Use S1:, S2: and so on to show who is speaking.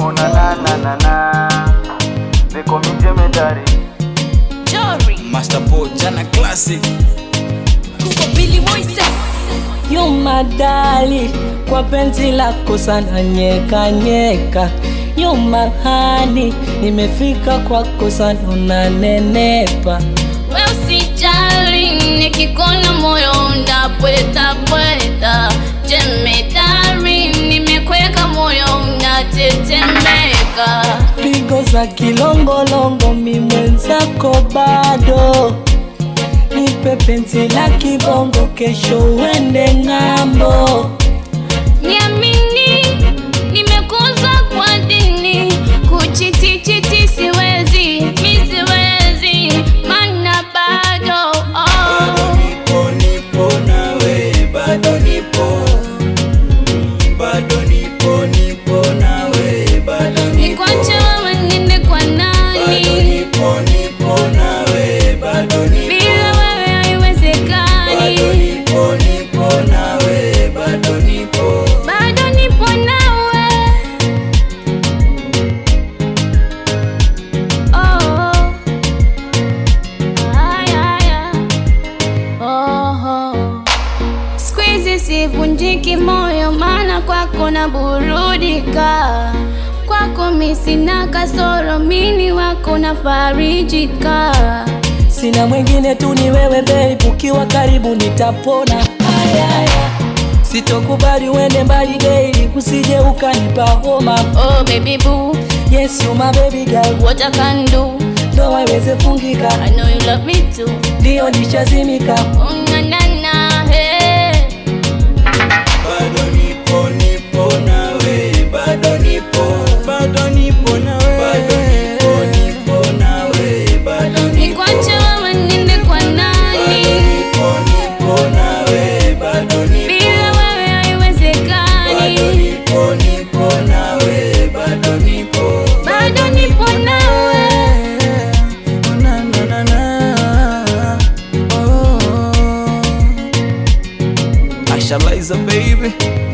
S1: ona na na na na niko mijemedari
S2: Jory
S3: Master Po jana classic
S2: Kuko Billy Moises
S4: Yo madali kwa penzi lako sana nyeka nyeka Yo mahani nimefika kwako sana unanenepa
S2: We usijali nikikona moyo unapweta pweta Jemedari nimekweka moyo unatetemeka
S4: pigo za kilongolongo mi mwenzako bado nipe penzi la kibongo kesho uende ng'ambo
S2: Niamini nimekuza kwa dini kuchitichiti siwezi mi siwezi mana bado oh.
S3: nipo nipo nawe bado nipo bado nipo nipo nawe bado nipo
S2: Nikwache wewe niende kwa
S3: bado
S2: nani?
S3: nipo nipo nawe bado nipo
S2: Bila wewe haiwezekani.
S3: bado nipo nipo nawe bado nipo
S2: Bado nipo nawe. Oh. Ay, ay, ay. Oh, oh. Siku hizi sivunjiki moyo, maana kwako na burudika. Kwako mi sina kasoro, mini wako na farijika.
S4: sina mwingine tu ni wewe babe ukiwa karibu nitapona ayaya sitokubali uende mbali daily usije ukanipa homa
S2: Oh baby boo,
S4: yes you my baby girl
S2: what I can do.
S4: ndoa iweze fungika
S2: I know you love me too.
S4: ndio nishazimika
S2: Oh na na na, hey.
S3: bado nipo nipo nawe bado nipo bado nipo nawe bado nipo nipo nawe bado nipo
S2: Nikwache wewe niende kwa
S3: bado
S2: nani?
S3: nipo nipo nawe bado nipo
S2: Bila wewe
S3: bado
S2: haiwezekani.
S3: nipo nipo nawe bado nipo
S2: Bado nipo nawe.
S3: na na na na oh Asha Liza baby